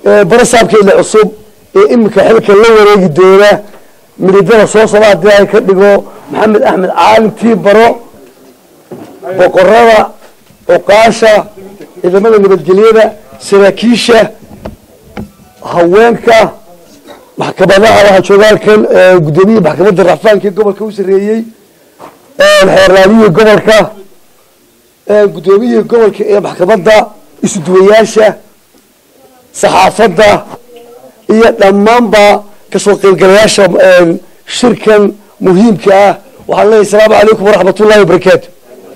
barasaabkeeda cusub ee iminka xilka la wareegi doona mididada soo socda haddii ay ka dhigo maxamed axmed caalin tii baro boqorada cuqaasha ciidamada nabadgelyada saraakiisha haweenka maxkamadaha waxaa jooga halkan guddoomiyaha maxkamadda racfaanka ee gobolka u sareeyey xeerlaamiyihii gobolka guddoomiyihii gobolka ee maxkamadda isuduwayaasha saxaafadda iyo dhammaanba kasoo qaybgalayaasha shirkan muhiimka ah waxaan leeyahy asalaamu calaykum waraxmat ullahi wabarakaatu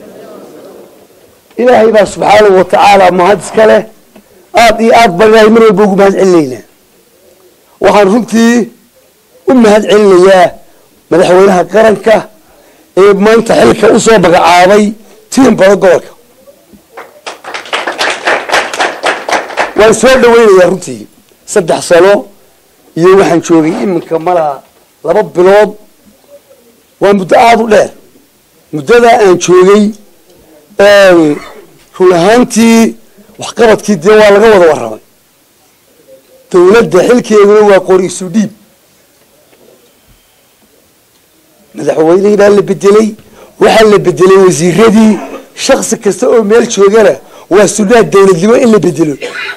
ilaahay baa subxaanahu watacaala mahad iska leh aada iyo aad baan ilahay mar walba ugu mahad celinaynaa waxaan runtii u mahad celinayaa madaxweynaha qaranka ee maanta xilka usoo magacaabay tiim baro gobolka waan soo dhaweynayaa runtii saddex sano iyo waxaan joogay iminka malaa laba bilood waa muddo aada u dheer muddadaa aan joogay run ahaantii waxqabadkii dee waa laga wada warramay dawladda xilkeeduna waa qori isu dhiib madaxweynihii baa la bedelay waxaa la bedelay wasiiradii shaksi kasta oo meel joogana waa sunnaha dawladnimo in la bedelo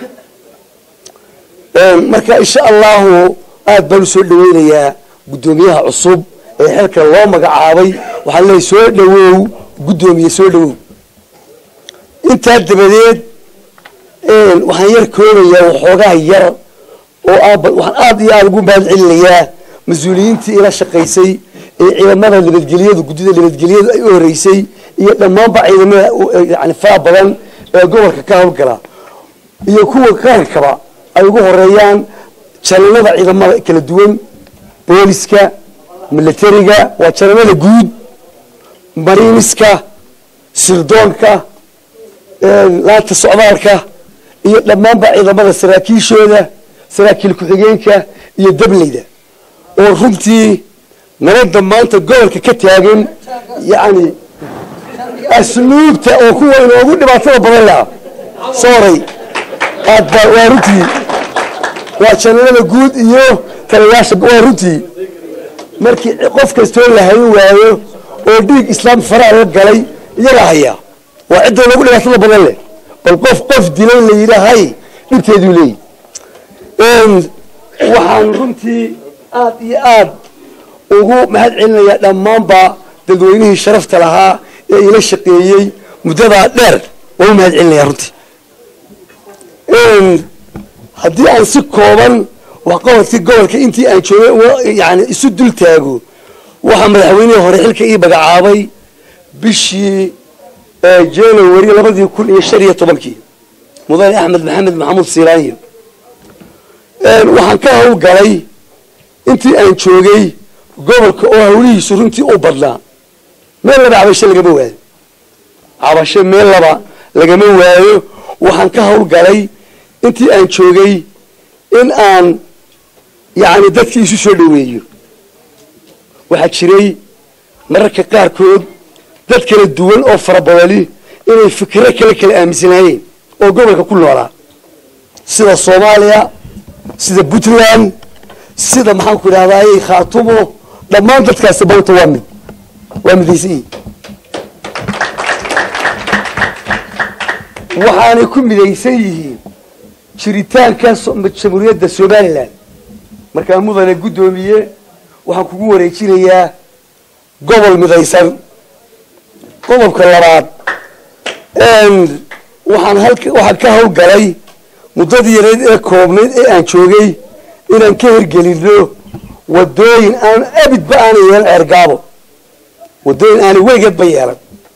marka insha allahu aada baan usoo dhaweynayaa guddoomiyaha cusub ee xilka loo magacaabay waxaan leeyahy soo dhawow guddoomiye soo dhawow intaa dabadeed waxaan yar koobayaa waxoogaa yar oo waxaan aada iyo aada ugu mahad celinayaa mas-uuliyiintii ila shaqaysay ee ciidamada nabadgelyadu guddida nabadgelyadu ay u horeysay iyo dhammaanba ciidamada yani faa badan ee gobolka ka hawlgala iyo kuwa qarankaba ay ugu horeeyaan jananada ciidamada kala duwan booliska militariga waa jananada guud mariiniska sirdoonka laanta socdaalka iyo dhammaanba ciidamada saraakiishooda saraakiil ku-xigeenka iyo dableyda oo runtii nabadda maanta gobolka ka taagan yani asluubta oo kuwa inoogu dhibaatada badan laha soray aad ba waa runtii waa janalada guud iyo talayaasha waa runtii markii qof kastoo la hayn waayo oo dhiig islaam faraha la galay iyagaa hayaa waa cidda loogu dhibaatada badan leh bal qof qof dilay la yidhaahay dhibteeduu leeyahy waxaan runtii aada iyo aada ugu mahad celinayaa dhammaanba dadweynihii sharafta lahaa ee ila shaqeeyey muddadaa dheer waan u mahad celinayaa runtii haddii aan si kooban waxqabadkii gobolka intii aan joogay yani isu dul taago waxaa madaxweynihii hore xilka ii magacaabay bishii january labadii kun iyo shan iyo tobankii mudane axmed maxamed maxamuud silaanyo waxaan ka hawlgalay intii aan joogay gobolka oo hawlihiisu runtii u badnaa meel laba cabasho lagama waayo cabasho meel laba lagama waayo waxaan ka hawlgalay intii aan joogay in aan yani dadkii isu soo dhaweeyo waxaa jiray mararka qaarkood dad kala duwan oo farabadani inay fikiro kale kala aaminsanaayeen oo gobolka ku noolaa sida soomaaliya sida puntland sida maxaanku idhahdaay khaatumo dhammaan dadkaasi maanta waa mid waa midaysan yihin waxaanay ku midaysan yihiin jiritaanka jamhuuriyadda somalilan markaa mudane guddoomiye waxaan kugu wareejinayaa gobol midaysan qodobka labaad waxaan halka waxaan ka hawlgalay muddadii yareed ee koobnayd ee aan joogay inaan ka hirgelino wadooyin aan abidba aanay yeelan ceergaabo wadooyin aanay weligeedba yeelan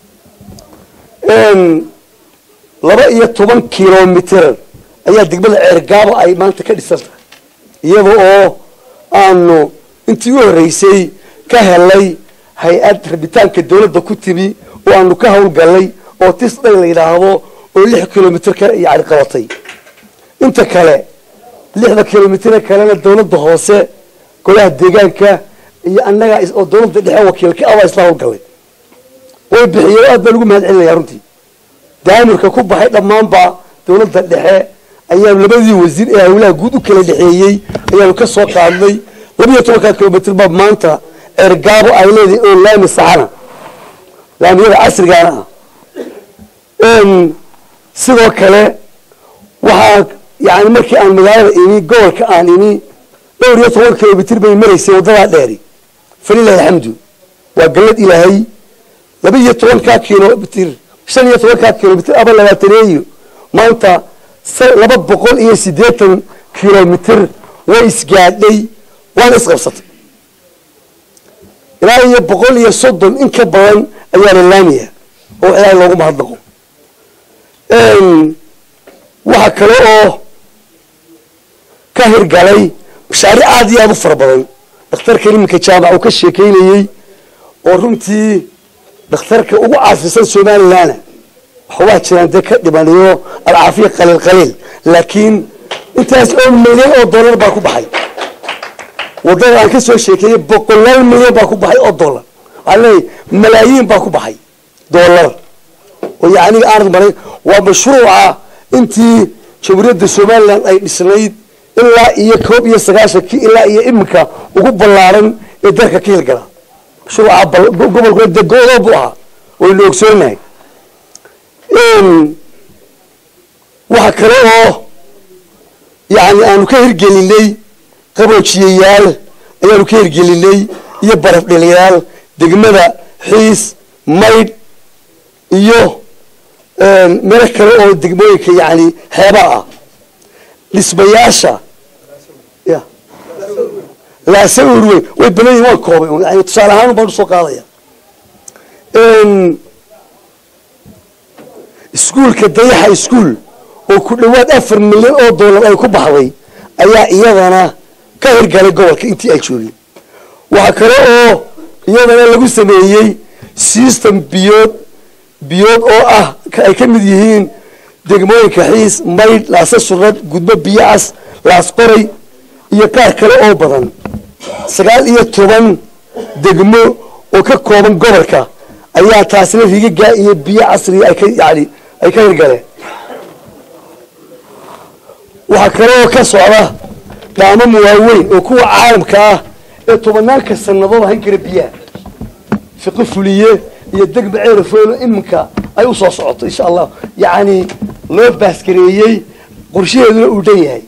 laba iyo toban kilomitr ayaa degmada ceergaabo ay maanta ka dhisan tahay iyada oo aanu intii u horreysay ka helay hay-ad rabitaanka dawladda ku timi oo aanu ka hawlgalnay oo tisday la yidhaahdo oo lix kilomitr ka yani qabatay inta kale lixda kilomitr kalena dawladda hoose golaha deegaanka iyo annaga oo dawladda dhexe wakiilka abaa isla hawlgalay way bixiyeen aad baan ugu mahad celinaya runtii daamirka ku baxay dhammaanba dawladda dhexe ayaanu labadii wasiir ee hawlaha guud u kala dhexeeyey ayaanu ka soo qaadnay labiyo tobankaa kilomitr baa maanta ergaabo ay leedahay oo laami saxana laamiyada casrigaana ah sidoo kale waxaa yani markii aan magaalada imi gobolka aan imi dhowr iyo toban kilomitr bay maraysay waddadaa dheeri falilahi alxamdu waa gallad ilaahay laba iyo tobankaa kilomitr shan iyo tobankaa kilomitr aba labaataneeyo maanta laba boqol iyo siddeetan kilomitr way isgaadhay waana isqabsatay ilaa iyo boqol iyo soddon in ka badan ayaa la laamiya oo ilaahay loogu mahadnaqo waxaa kale oo ka hirgalay mashaariic aada iyo aada u fara badan dhakhtarka iminka jaamac uu ka sheekeynayey oo runtii dhakhtarka ugu caasisan somalilandna waxbaa jiraan dee ka dhimanayo alcaafiya qaliil qaliil laakiin intaas oo milyan oo dollar baa ku baxay waddada aan ka soo sheekeeyey boqolaal milyan baa ku baxay oo dollar waxaa leeyahy malaayiin baa ku baxay dollar oo yacniga aanad maray waa mashruuca intii jamhuuriyadda somaliland ay dhisnayd ilaa iyo koob iyo sagaashankii ilaa iyo iminka ugu ballaaran ee dalka ka hirgala mashruuca gobolkuna dee go-doo buu ahaa waynu ogsoonahay waxa kale oo yani aanu ka hirgelinay qaboojiyayaal ayaanu ka hirgelinay iyo baraf dhaliyaal degmada xiis maydh iyo meelo kale oo degmooyinka yani xeebaa ah dhismayaasha ya laasa urweyn way badan yihin waan koobay yani tusaale ahaan baan usoo qaadaya iskuulka dayaxa iskuol oo ku dhawaad afar milyan oo dollar ay ku baxday ayaa iyadana ka hirgalay gobolka intii ay joogeen waxaa kale oo iyadana lagu sameeyey system biyood biyood oo ah ay ka mid yihiin degmooyinka xiis maydh laasa surad gudbo biyacas laas qoray iyo qaar kale oo badan sagaal iyo toban degmo oo ka kooban gobolka ayaa taasina rigagaa iyo biyo casriga ay ka yani ay ka hirgaleen waxaa kale oo ka socda dhaamam waaweyn oo kuwa caalamka ah ee tobanaanka sanadood ahan kara biyaha fiqo fuliye iyo degma ceerafoono iminka ay usoo socoto insha allah yacni loo baasgareeyey qorshaheeduna uu dhan yahay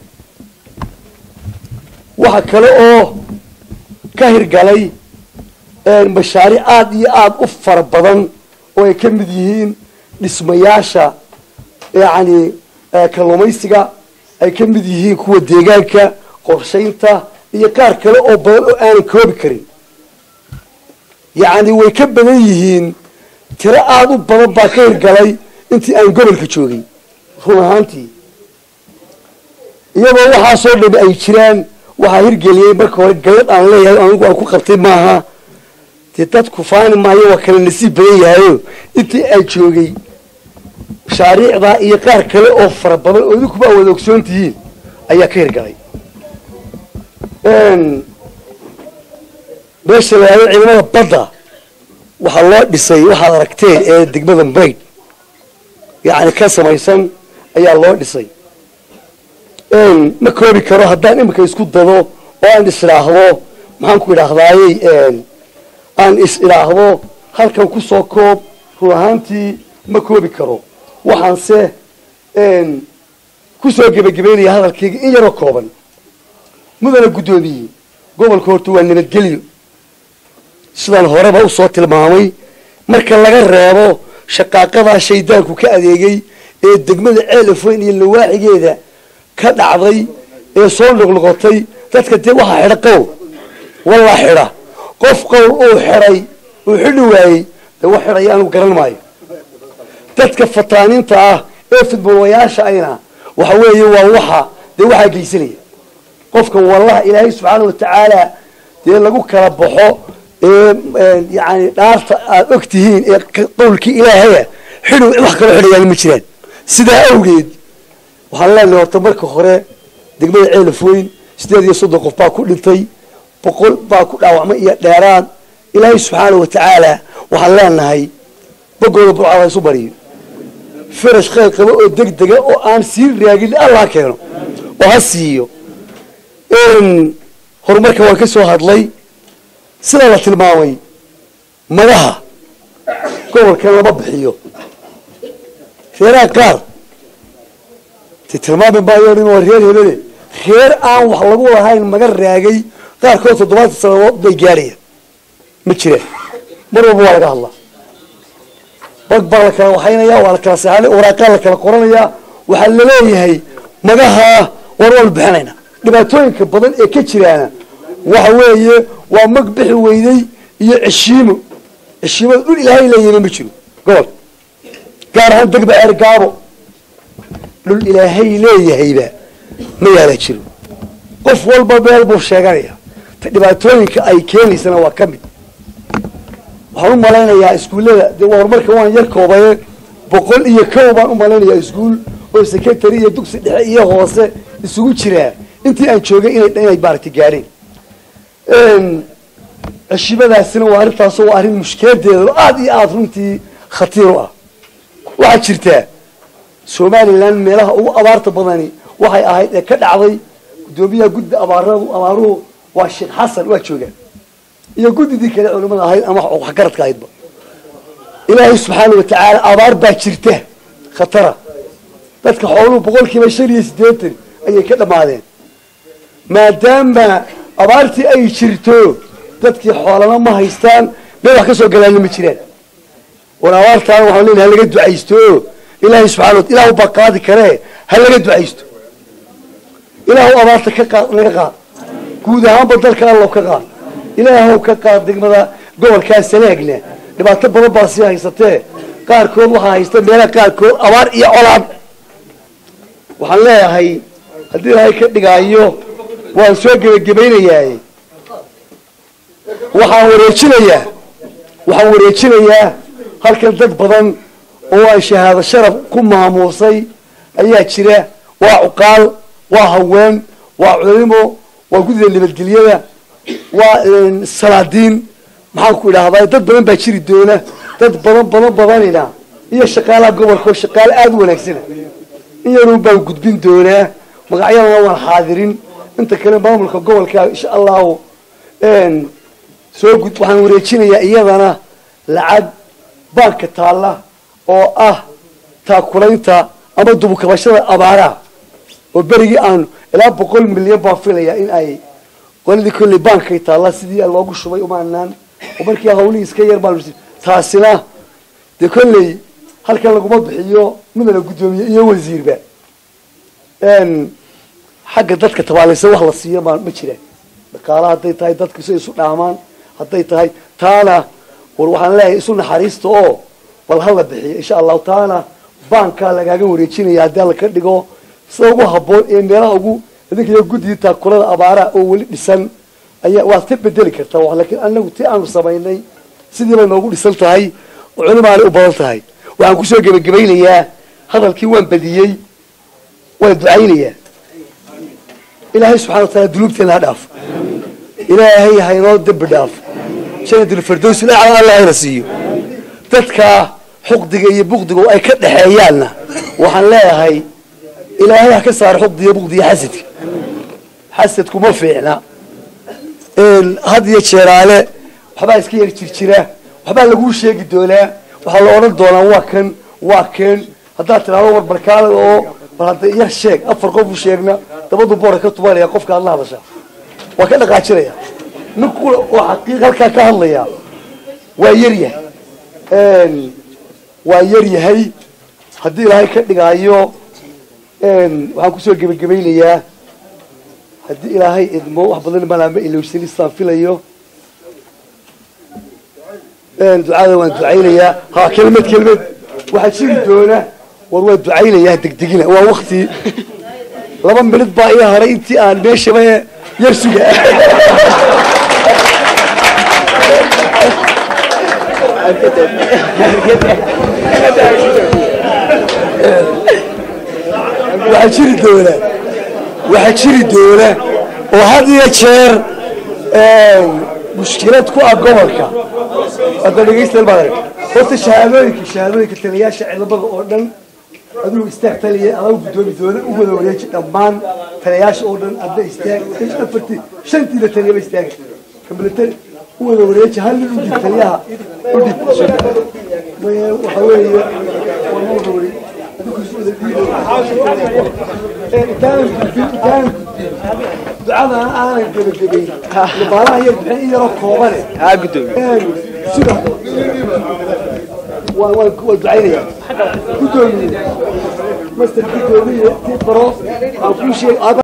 waxaa kale oo ka hirgalay mashaariic aada iyo aada u fara badan oo ay ka mid yihiin dhismayaasha yacni kalluumaysiga ay ka mid yihiin kuwa deegaanka qorshaynta iyo qaar kale oo badan oo aanan koobi karin yacni way ka badan yihiin tiro aada u badan baa ka hirgalay intii aan gobolka joogay run ahaantii iyadoo waxaasoo dhami ay jiraan waxaa hirgeliyey marka hore gallad aan leeyahay anigu aan ku qabtay maaha dee dadku faani maayo waa kala nasiib badan yahayo intii aan joogay mashaariicdaa iyo qaar kale oo fara badan oo idinkuba a wada ogsoon tihiin ayaa ka hirgalay meesha la yahdo ciidamada badda waxaa loo dhisay waxaad aragteen ee degmada maydh yacni ka samaysan ayaa loo dhisay ma koobi karo haddaan iminka isku dado oo aan is idhaahdo maxaan ku idhaahdayey aan is idhaahdo halkan kusoo koob run ahaantii ma koobi karo waxaanse kusoo gebagabeynaya hadalkayga in yaroo kooban mudana guddoomiye gobolka horta waa nabadgelyo sidaan horeba usoo tilmaamay marka laga reebo shaqaaqadaa shaydaanku ka adeegay ee degmada ceelafoyn iyo lawaaxigeeda ka dhacday ee soo noqnoqotay dadka dee waxaa xidha qowl wallaa xidha qof qowl uu xidhay uu xidhi waayey dee wax xidhaya anugu garan maayo dadka fataaniinta ah ee fidbulayaasha ayna waxa weeye waa waxa dee waxaa geysanaya qofkan wallaha ilaahay subxaana watacaala dee lagu kala baxo ee yani dhaarta aada og tihiin ee qowlkii ilaahaya xidhow wax kaloo xidhayaan ma jiraan sidaa awgeed waxaan leenahay horta marka hore degmada ceelafoyn sideed iyo soddon qof baa ku dhintay boqol baa ku dhaawacmay iyo dheeraad ilaahay subxaana watacaala waxaan leenahay bogooda burcada isu bariyo farash khayr qabo oo deg dega oo aan sii raagin allah ha keeno oo ha siiyo horumarka waan ka soo hadlay sidaa la tilmaamay madaha gobolkan lama bixiyo reeraha qaar te tilmaami maayo nin waa reer hebele reer aan wax lagu lahayn maga raagay qaarkood toddobaatan sanadood bay gaadhayaan ma jiraan mar walba waa laga hadlaa bag baa la kala waxaynaya waa la kala seexanay waraaqaa la kala qoranayaa waxaa laleeyahay magaha war waanu bixinayna dhibaatooyinka badan ee ka jiraana waxa weeye waa mag bixi weyday iyo ceshiimo ceshiimada dhul ilaahay leeyahayna ma jiro gobolka gaar ahaan degba ceer gaabo dhul ilaahay leeyahayba ma yaala jiro qof walba meel buu sheeganaya ta dhibaatooyinka ay keenaysana waa ka mid waxaan u malaynayaa iskuullada dee horumarka waan yar koobaye boqol iyo kow baan u malaynayaa iskuul oo secretary iyo dugsi dhexe iyo hoose isugu jiraa intii aan joogay inay inay maaragtay gaadheen ceshimadaasina waa arrintaasoo waa arrin mushkiladeeda aada iyo aada runtii khatiir u ah waxaa jirtaa somalilan meelaha ugu abaarta badani waxay ahayd ee ka dhacday guddoomiyaha guddi abaaradu abaaruhu waa sheekh xasan waa joogaan iyo guddidii kale culimada ahayd ama waxgaradka ahaydba ilaahay subxaana watacaala abaar baa jirta khatara dadka xooluhu boqol kiiba shan iyo siddeetan ayay ka dhammaadeen maadaama abaartii ay jirto dadkii xoolana ma haystaan meel wax ka soo galaana ma jiraan war abaartaana waxaan leenahay ha laga ducaysto ilaahay subxana wata ilaahu baa qaadi karee ha laga ducaysto ilaahu abaarta ka qaad naga qaad guud ahaanba dalka allow ka qaad ilaahow ka qaad degmada gobolkaa sanaagna dhibaato badan baa sii haysatee qaarkood waxaa haysta meelaha qaarkood abaar iyo colaan waxaan leeyahay haddii ilaahay ka dhigaayo waan soo gebagabaynayaa waxaan wareejinayaa waxaan wareejinayaa halkan dad badan oo aan shahaado sharaf ku maamuusay ayaa jira waa cuqaal waa haween waa culimo waa guddida nabadgelyada waa salaadiin maxaan ku idhaahdaa dad badan baa jiri doona dad badan badan badanina iyo shaqaalaha gobolka oo shaqaale aada u wanaagsana in yaruun baan gudbin doonaa magacyadana waan xaadirin inta kale maamulka gobolka insha allahu soo gud waxaan wareejinayaa iyadana lacag baanka taalla oo ah taakulaynta ama dubukabashada abaaraha oo berigii aan ilaa boqol milyan baan filayaa in ay qoladii kolley baankay taalla sidii loogu shubay umaanaan oo markii hawlihii iska yar baan taasina dee kolley halkan laguma bixiyo midana guddoomiye iyo wasiirba xagga dadka tabaalaysan wax la siiyo ma ma jiraan dhaqaala hadday tahay dadku si isu dhaamaan hadday tahay taana war waxaan leeyahay isu naxariista oo bal hala bixiyo insha allahu taana baankaa lagaaga wareejinaya haddii alla ka dhigo sida ugu habboon ee meelaha ugu idinkayo guddii taakulada abaaraha oo weli dhisan ayaa waad ka bedeli kartaa wax laakiin anagu ti aanu samaynay sidii bay noogu dhisan tahay oo culimaanay u badan tahay waxaan kusoo gebagabaynayaa hadalkii waan badiyey waan ducaynayaa ilaahay subxana wa taala dunuubteena ha dhaaf ilaahay haynoo dembi dhaaf janadulfardows ilaa alla hayna siiyo dadka xuqdiga iyo bukdiga oo ay ka dhexeeyaanna waxaan leeyahay ilaahay ha ka saaro xuqdiga bukdiga xasadka xasadku ma fiicna had iyo jeeraale waxbaa iska yar jirjira waxbaa laguu sheegi doonaa waxaa la odhan doonaa waa kan waa keen haddaad tidhahdo war barkaale oo bal hadda yar sheeg afar qof u sheegna dabadu boora ka tubanaya qofka aad la hadashaa waa ka dhaqaajinaya nin kula oo xaqiiq halkaa ka hadlaya waa yaryahay waa yar yahay haddii ilaahay ka dhigaayo waxaan kusoo gebagabaynayaa haddii ilaahay idmo wax badan malaama ilowsanistaan filayo ducada waan ducaynayaa ha kelmad kelmad waxaa jiri doona war waa ducaynayaa degdegina waa wakti laba minid baa ii haray intii aan meeshaba yar suga waxaa jiri doona waxaa jiri doona oo had iyo jeer mushkilad ku ah gobolka hadda dhegeysta baa horta shahaadooyinka shahaadooyinka taliyaasha ciidamada oo dhan adigu istaag taliya adagu guddoomi doona u wada wareeji dhammaan taliyayaasha oo dhan adna istaag afartii shantiina taliyaba istaaga kambilatari u wada wareeji hal nin udhib taliyaha udhib waxa weeye waa ma wada wareeg intaanan gudbin intaanan gudbin ducadan aanan gebagabayn baalaha yar bixin in yaroo koobane ها قدومي sida waa waa waa ducaynaya gudoomiye master gudoomiye tii baro aan kuu sheeg